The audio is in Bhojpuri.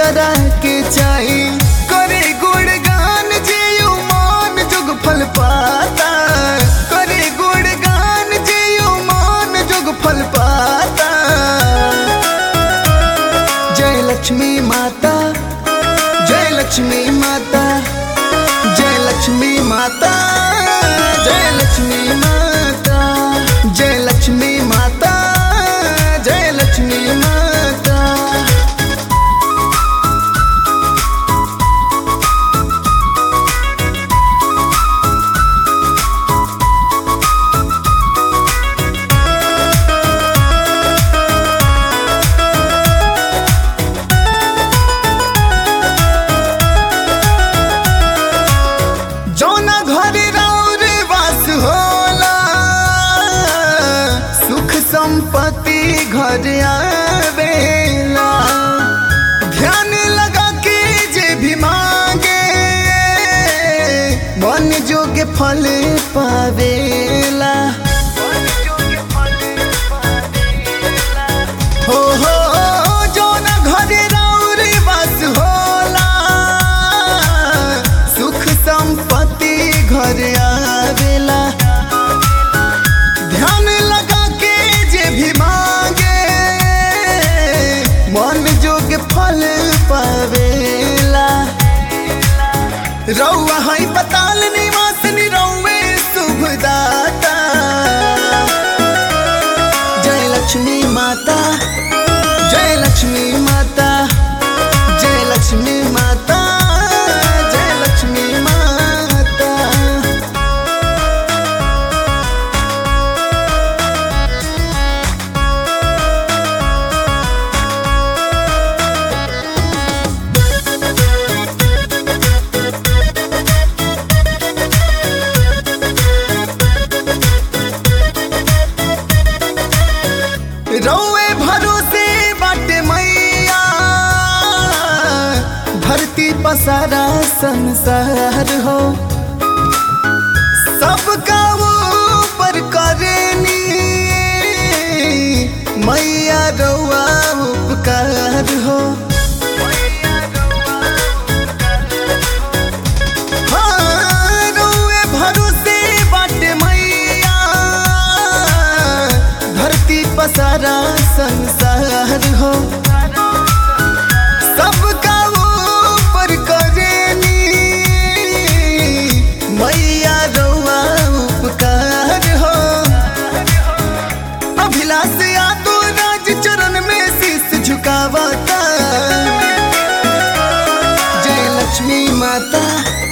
करा के चाही करे गुणगान जे मान जुग फल पाता करे गुणगान जे मान जुग फल पाता जय लक्ष्मी माता जय लक्ष्मी माता जय लक्ष्मी माता जय लक्ष्मी माता जय लक्ष्मी माता जय लक्ष्मी माता जौना घर राउर वास होला सुख संपत्ति घर आवेला ध्यान लगा के जे भी मांगे मन जोग फल पावेला हो हो जौना घर राउर वास होला सुख संपत्ति घर आवेला ध्यान लगा के जे भी मांगे मन जोग फल पावेला रौआ है पताल निवास निरौवे शुभ दाता जय लक्ष्मी माता जय लक्ष्मी माता जय लक्ष्मी माता जय लक्ष्मी माता रौए भरोसे बाटे मैया धरती पसारा संसार हो सबका वो पर करेनी मैया रौआ उपकार हो हाँ, रौए भरोसे बाटे मैया धरती पसारा संसार हो सबका ऊपर करेनी मैया रउआ उपकार हो अभिलाष यादव राज चरण में शीश झुकावता जय लक्ष्मी माता